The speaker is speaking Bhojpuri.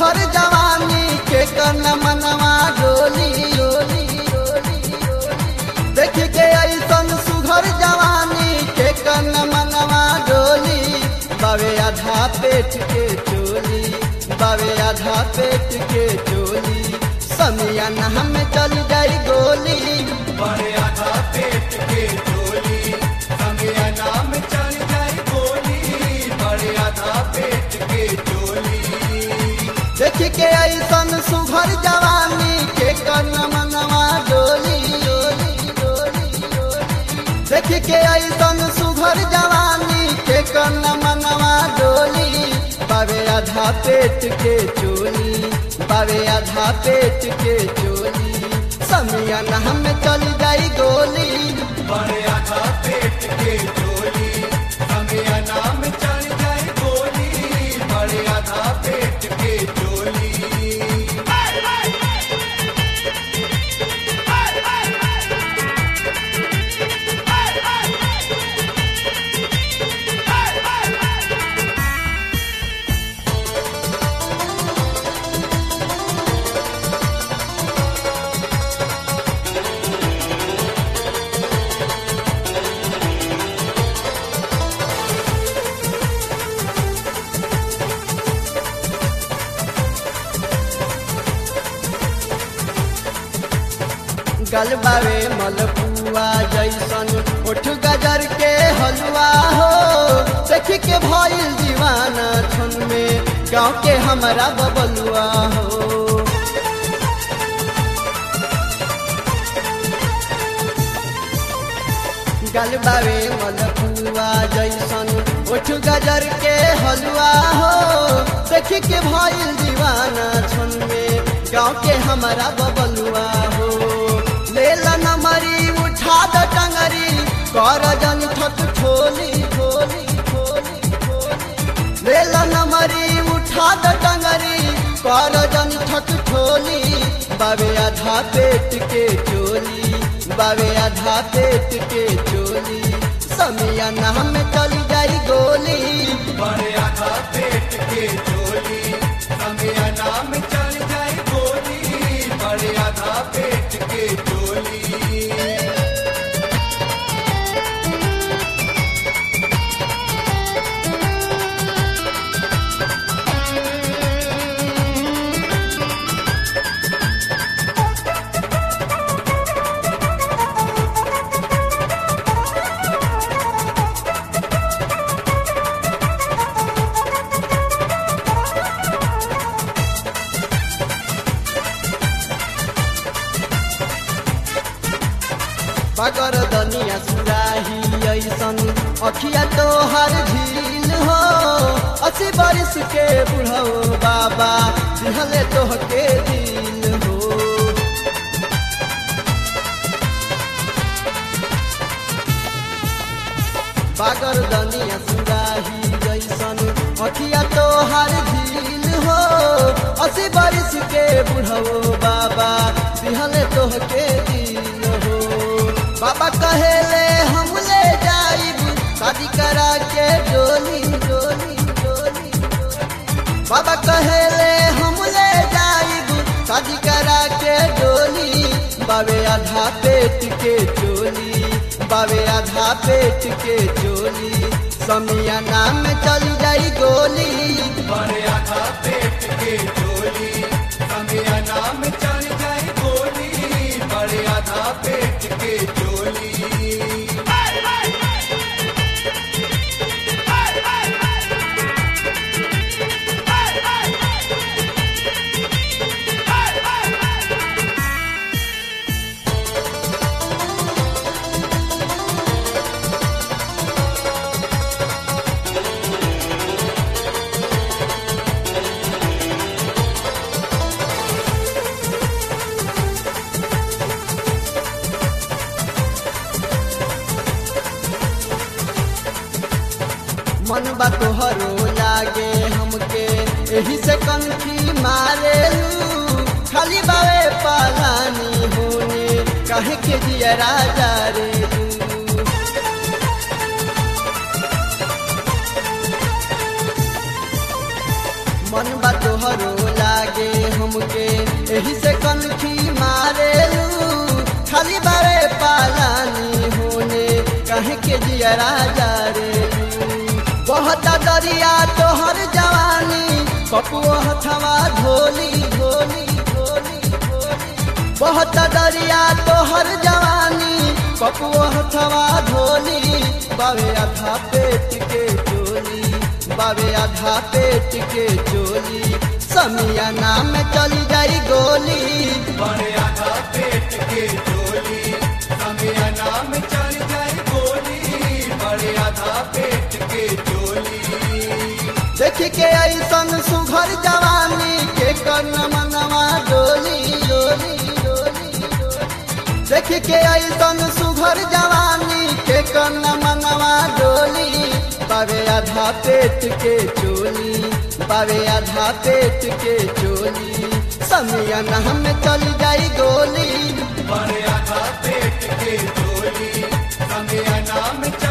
सुघर जवानी के कन मनवा डोली डोली डोली डोली देख के ऐसन सुघर जवानी के कन मनवा डोली बावे आधा पेट के चोली बावे आधा पेट के चोली समियन हम चल जाई गोली बड़े आधा पेट के चोली संगे नाम चल जाए गोली बड़े आधा पेट के चोली देख के ऐसन सुघर जवानी के कन मनवा डोली डोली डोली डोली देख के ऐसन सुघर जवानी के कन मनवा डोली बावे आधा पेट के चोली बावे आधा पेट के चोली समियन हम चल जाई गोली बड़े आधा पेट के चोली संगे नाम चल जाए गोली बड़े आधा पेट के चोली गलबावे मलपुआ जैसन उठ गजर के हलवा हो देख के भइल दीवाना छन में गाँव के हमारा बबलुआ हो गलबावे मलपुआ जैसन उठ गजर के हलवा हो देख के भइल दीवाना छन में गाँव के हमारा बबलुआ हो लेला नमरी उठा द टंगरी कर जन थक ठोली ठोली ठोली ठोली लेला नमरी उठा द टंगरी कर जन थक ठोली बावे आधा पेट के चोली बावे आधा पेट के चोली समिया नाम चल जाई गोली बड़े आधा पेट के चोली संगे नाम चल जाए गोली बड़े आधा पेट के चोली बगर दनिया सुराही ऐसन अखिया तो हर झील हो अस्सी बरिस के बुढ़ो बाबा दिहले तोह के दिल हो बागर दनिया सुराही जैसन अखिया तो हर झील हो अस्सी बरिस के बुढ़ो बाबा दिहले तोह के दिल हो बाबा कहेले हम ले जाइब शादी करा के डोली डोली डोली डोली। बाबा कहेले हम ले जाइब शादी करा के डोली बावे आधा पेट के चोली बावे आधा पेट के चोली समिया नाम चल जाई गोली बड़े आधा पेट के चोली संगे नाम चल जाए गोली बड़े आधा पेट के चोली मन बा तोहरो लागे हमके एही से कंठी मारेलू खाली बावे पालानी होने कहे के दिया राजा रे मन बा तोहरो लागे के जिया राजा रे बहुत दरिया तोहर जवानी पपुओ हथवा धोली धोली धोली धोली बहुत दरिया तोहर जवानी पपुओ हथवा धोली बावे आधा पेट के चोली बावे आधा पेट के चोली समिया नाम चली जाई गोली बड़े आधा पेट के चोली समय नाम चल जाए गोली बड़े आधा पेट के चोली देख के ऐसन सुघर जवानी के कर्ण मनवा डोली डोली डोली डोली। देख के ऐसन सुघर जवानी के कर्ण मनवा डोली बावे आधा पेट के चोली बावे आधा पेट के चोली समियन हम चल जाई गोली बड़े आधा पेट के चोली समय नाम चल